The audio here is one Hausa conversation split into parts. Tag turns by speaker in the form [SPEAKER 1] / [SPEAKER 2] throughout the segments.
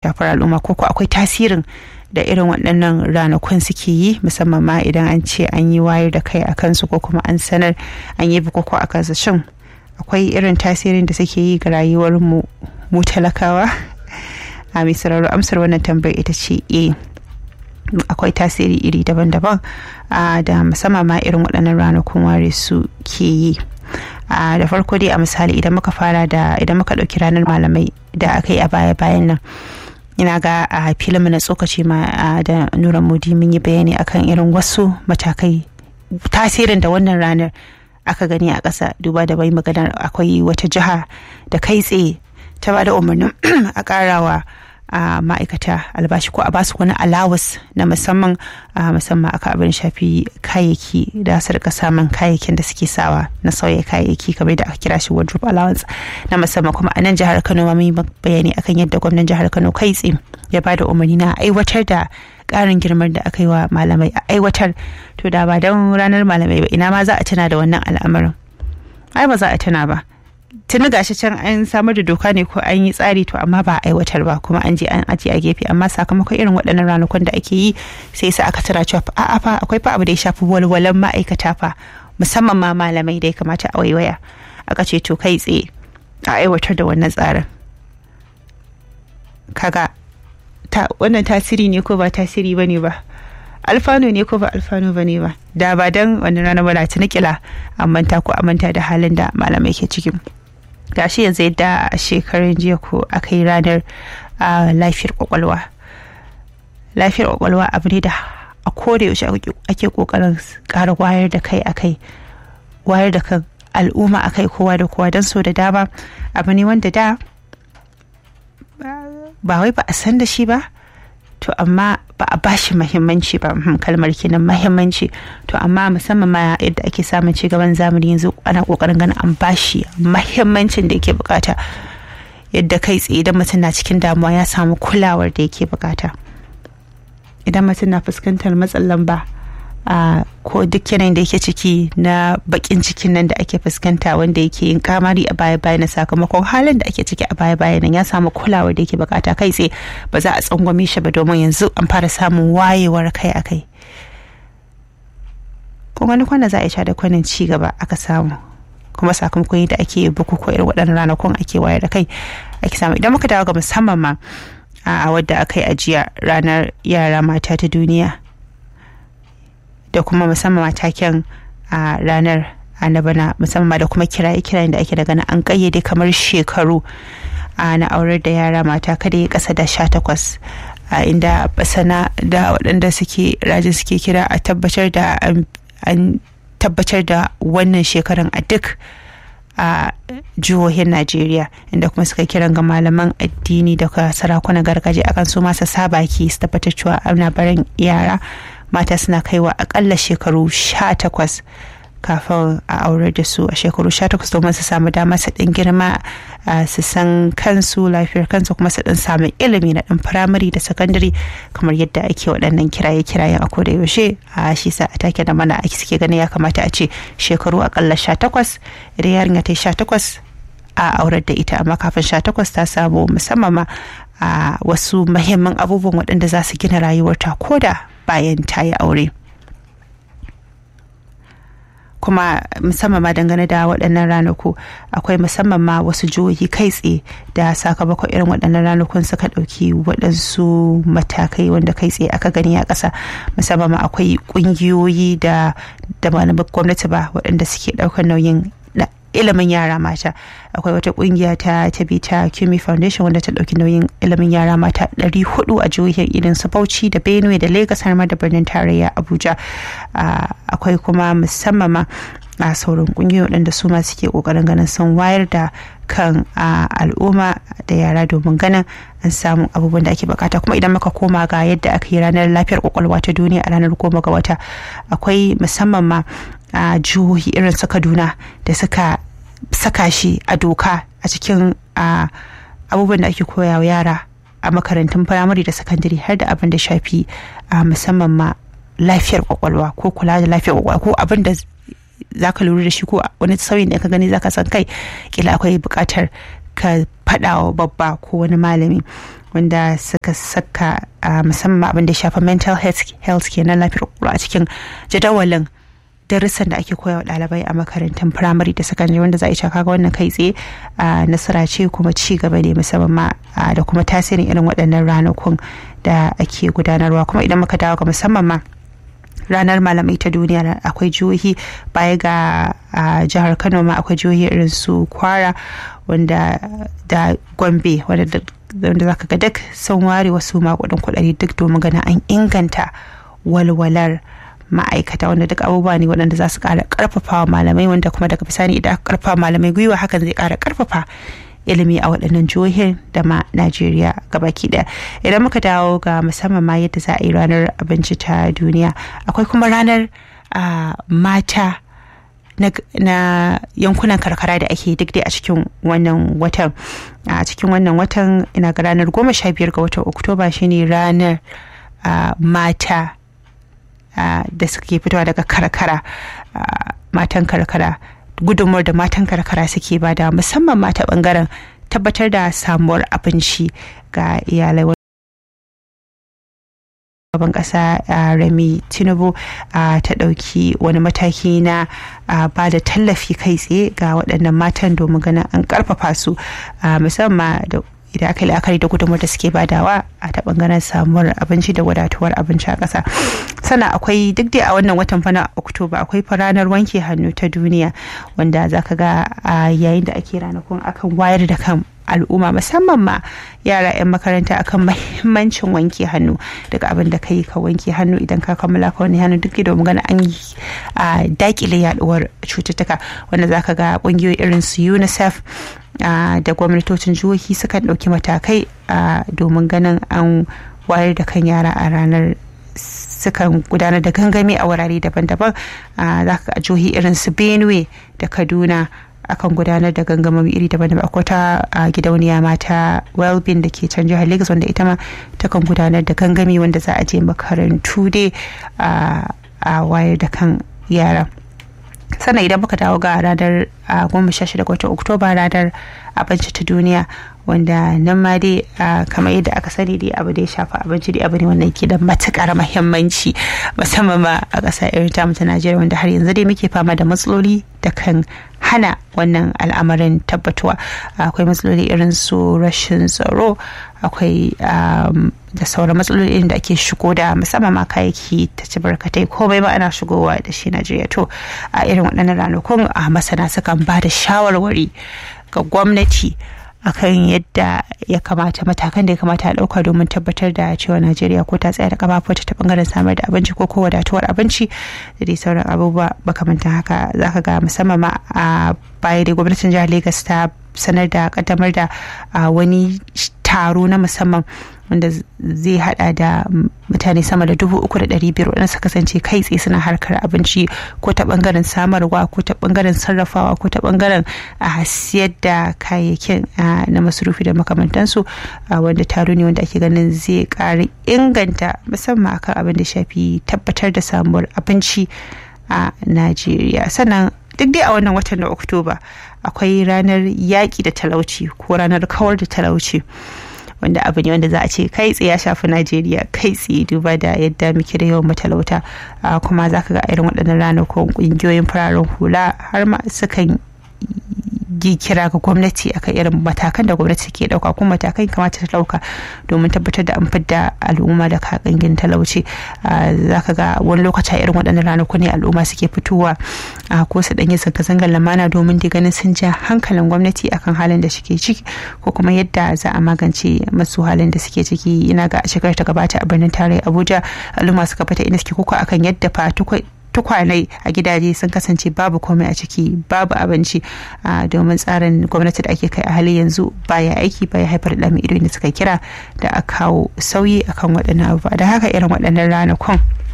[SPEAKER 1] shafar al'umma ko ko akwai tasirin da irin waɗannan ranakun suke yi musamman ma idan an ce an yi wayar da kai a kansu ko kuma an sanar an yi bukuku a kansu shin akwai irin tasirin da suke yi ga rayuwar mu mu talakawa a mai sauraro amsar wannan tambayar ita ce eh akwai tasiri iri daban-daban da musamman ma irin waɗannan ranakun ware su ke yi da farko dai a misali idan muka fara da idan muka ɗauki ranar malamai da aka yi a baya-bayan nan ina ga a filin na tsokaci ma da nura modi mun yi bayani akan irin wasu matakai tasirin da wannan ranar aka gani a ƙasa duba da bai maganar akwai wata jiha da kai tsaye ta ba da umarnin a ƙarawa a ma'aikata albashi ko a basu wani alawus na musamman a musamman aka abin shafi kayayyaki da su rika samun kayayyakin da suke sawa na sauya kayayyaki kamar da aka kira shi wardrobe allowance na musamman kuma a nan jihar kano ma mun yi bayani akan yadda gwamnan jihar kano kai tsim ya bada umarni na aiwatar da karin girman da aka yi wa malamai a aiwatar to da ba don ranar malamai ba ina ma za a tuna da wannan al'amarin ai ba za a tuna ba tuni gashi can an samar da doka ne ko an yi tsari to amma ba a aiwatar ba kuma an je an ajiye a gefe amma sakamakon irin waɗannan ranakun da ake yi sai sa aka tara cewa a'a fa akwai fa abu da ya shafi walwalan ma'aikata fa musamman ma malamai da ya kamata a waiwaya aka ce to kai tsaye a aiwatar da wannan tsarin kaga ta wannan tasiri ne ko ba tasiri bane ba alfano ne ko ba alfano bane ba da ba dan wannan rana ba ta nikila an manta ko an manta da halin da malamai ke cikin gashi yanzu yadda a shekarun jiya ko aka yi ranar lafiyar kwakwalwa lafiyar kwakwalwa abu ne da a koda yaushe ake kokarin ƙara wayar da kai akai wayar da kan al'umma akai kowa da kowa don so da dama abu ne wanda da ba wai ba a san da shi ba to amma ba a bashi mahimmanci ba kalmar kenan mahimmanci to amma musamman ma yadda ake samun ci gaban zamani yanzu ana kokarin ganin an bashi mahimmancin da yake bukata yadda kai tsaye idan mutum na cikin damuwa ya samu kulawar da yake bukata idan mutum na fuskantar matsin lamba a ko duk yanayin da yake ciki na bakin cikin nan da ake fuskanta wanda yake yin kamari a baya baya na sakamakon halin da ake ciki a baya baya nan ya samu kulawar da yake bukata kai tsaye ba za a tsangwame shi ba domin yanzu an fara samun wayewar kai a kai kuma wani kwana za a sha da kwanan ci gaba aka samu kuma sakamakon yadda ake bukukuwa irin waɗannan ranakun ake wayar da kai ake samu idan muka dawo ga musamman ma a wadda aka yi ajiya ranar yara mata ta duniya da kuma musamman mataken a ranar na bana musamman da kuma kiraye-kirayen da ake daga na an kayyade kamar shekaru na aurar da yara mata kada ya kasa da sha takwas a inda basana da waɗanda suke rajin suke kira a tabbatar da an tabbatar da wannan shekaran a duk a jihohin najeriya inda kuma suka kiran ga malaman addini da sarakunan gargajiya akan su masa sabaki su tabbatar cewa ana barin yara mata suna kaiwa akalla shekaru sha takwas kafin a aurar da su a shekaru sha takwas domin su samu dama su ɗin girma su san kansu lafiyar kansu kuma su ɗin samu ilimi na ɗin firamare da sakandare kamar yadda ake waɗannan kiraye kirayen a koda yaushe a shi sa a take da mana ake suke ganin ya kamata a ce shekaru akalla sha takwas idan yarinya ta yi sha takwas a aurar da ita amma kafin sha takwas ta samu musamman ma a wasu mahimman abubuwan waɗanda za su gina rayuwarta koda bayan ta yi aure kuma musamman ma dangane da waɗannan ranaku akwai musamman ma wasu jihohi kai tsaye da sakamakon irin waɗannan ranakun suka ɗauki waɗansu matakai wanda kai tsaye aka gani a ƙasa musamman ma akwai ƙungiyoyi da da malaman gwamnati ba waɗanda suke ɗaukar nauyin ilimin yara mata akwai wata kungiya ta tabi ta Kimi Foundation wanda ta dauki nauyin ilimin yara mata 400 a jihohin irin su Bauchi da Benue da Lagos har ma da birnin tarayya Abuja akwai kuma musamman ma a sauran kungiyoyi waɗanda su ma suke kokarin ganin sun wayar da kan al'umma da yara domin ganin an samu abubuwan da ake bukata kuma idan muka koma ga yadda aka yi ranar lafiyar kwakwalwa ta duniya a ranar goma ga wata akwai musamman ma a jihohi irin su kaduna da suka saka shi a doka a cikin abubuwan da ake koya wa yara a makarantun firamare da sakandare har da abin da shafi musamman ma lafiyar kwakwalwa ko kula da lafiyar kwakwalwa ko abin da za ka lura da shi ko wani sauyin da ka gani za ka san kai kila akwai buƙatar ka faɗa wa babba ko wani malami wanda suka saka musamman abin da shafa mental health kenan lafiyar kwakwalwa a cikin jadawalin darussan da ake koya wa ɗalibai a makarantun firamare da sakandare wanda za a iya kaga wannan kai tsaye nasara ce kuma ci gaba ne musamman ma da kuma tasirin irin waɗannan ranakun da ake gudanarwa kuma idan muka dawo ga musamman ma ranar malamai ta duniya akwai jihohi baya ga jihar kano ma akwai jihohi irin su kwara wanda da gombe wanda zaka ga duk sun ware wasu makudin kudade duk domin ganin an inganta walwalar ma'aikata wanda duk abubuwa ne waɗanda za su ƙara ƙarfafa malamai wanda kuma daga bisani idan aka ƙarfafa malamai gwiwa hakan zai ƙara ƙarfafa ilimi a waɗannan jihohin da ma najeriya gabaki ɗaya idan muka dawo ga musamman ma yadda za a yi ranar abinci ta duniya akwai kuma ranar mata na yankunan karkara da ake duk dai a cikin wannan watan a cikin wannan watan ina ga ranar goma sha biyar ga watan oktoba shine ranar mata da suke fitowa daga karkara matan karkara gudunmuwar da matan karkara suke bada musamman mata bangaren tabbatar da samuwar abinci ga iyalai gaban kasa rami tinubu ta ɗauki wani mataki na ba da tallafi kai tsaye ga waɗannan matan domin ganin an ƙarfafa su musamman da idan aka yi la'akari da gudunmuwar da suke badawa a ta bangaren samuwar abinci da wadatuwar abinci a ƙasa sana akwai duk dai a wannan watan fana oktoba akwai ranar wanke hannu ta duniya wanda zaka ga yayin da ake ranakun akan wayar da kan al'umma musamman ma yara 'yan makaranta akan mahimmancin wanke hannu daga abin da ka yi ka wanke hannu idan ka kammala ka wani hannu duk domin gana an yi dakile yaduwar cututtuka wanda zaka ga kungiyoyi irin su unicef da gwamnatocin jihohi sukan ɗauki matakai domin ganin an wayar da kan yara a ranar sukan gudanar da gangami a wurare daban-daban za ka jihohi irin su benue da kaduna akan gudanar da gangamomi iri daban-daban akwai ta gidauniya mata wellbeing da ke can jihar lagos wanda ita ma takan gudanar da gangami wanda za a je makarantu dai a wayar da kan yara sannan idan muka dawo ga ranar goma sha shida watan oktoba ranar abinci ta duniya wanda nan ma dai kamar yadda aka sani dai abu da ya shafa abinci dai abu ne wanda ke da matukar muhimmanci musamman ma a ƙasa irin tamu ta najeriya wanda har yanzu dai muke fama da matsaloli da kan hana wannan al'amarin tabbatuwa akwai matsaloli irin su rashin tsaro akwai da sauran matsaloli da ake shigo da musamman ma kayayyaki ta ci barkatai komai ma ana shigowa da shi najeriya to a irin waɗannan ranakun a masana sukan ba da shawarwari ga gwamnati akan yadda ya kamata matakan da ya kamata a ɗauka domin tabbatar da cewa najeriya ko ta tsaya da kafafuwa ta bangaren samar da abinci ko ko wadatuwar abinci da dai sauran abubuwa makamantan haka zaka ga musamman ma a baya da gwamnatin jihar lagos ta sanar da kaddamar da wani taro na musamman wanda zai hada da mutane sama da dubu uku da ɗari biyar waɗanda suka kasance kai tsaye suna harkar abinci ko ta ɓangaren samarwa ko ta ɓangaren sarrafawa ko ta ɓangaren a siyar da kayayyakin na masarufi da makamantansu wanda taro ne wanda ake ganin zai ƙara inganta musamman akan abin da shafi tabbatar da samuwar abinci a najeriya sannan duk dai a wannan watan na oktoba akwai ranar yaƙi da talauci ko ranar kawar da talauci wanda abu ne wanda za a ce kai tsaye ya shafi najeriya kai tsaye duba da yadda muke da yawan matalauta kuma za ka ga irin waɗannan ranakun ƙungiyoyin fararen hula har ma sukan yi kira ga gwamnati akan irin matakan da gwamnati ke dauka kuma matakan kamata ta dauka domin tabbatar da an fidda al'umma da kakangin talauci zaka ga wani lokaci irin waɗannan ranaku ne al'umma suke fitowa ko su ɗanyi zanga-zangar lamana domin da ganin sun ja hankalin gwamnati akan halin da suke ciki ko kuma yadda za a magance masu halin da suke ciki ina ga a shekarar ta gabata a birnin tarayya abuja al'umma suka fita inda suke koko akan yadda fa tukwanai a gidaje sun kasance babu komai a ciki babu abinci domin tsarin gwamnati da ake kai a hali yanzu baya aiki baya haifar da ido da suka kira da a kawo sauyi akan waɗannan abubuwa da haka irin waɗannan ranakun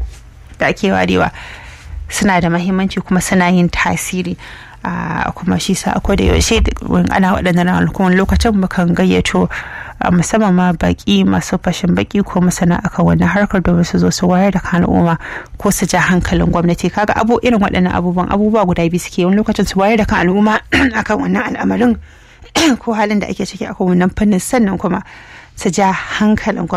[SPEAKER 1] da ake warewa suna da mahimmanci kuma suna yin tasiri kuma shi sa akwai da yaushe ana waɗannan ranakun lokacin mukan gayyato musamman ma baki masu fashin baki ko masana akan wannan harkar domin su zo su wayar da kan al'umma ko su ja hankalin gwamnati kaga abu irin waɗannan abubuwan abubuwa guda biyu suke wani lokacin su wayar da kan al'umma akan wannan al'amarin ko halin da ake ciki akan wannan fannin sannan kuma su ja hankalin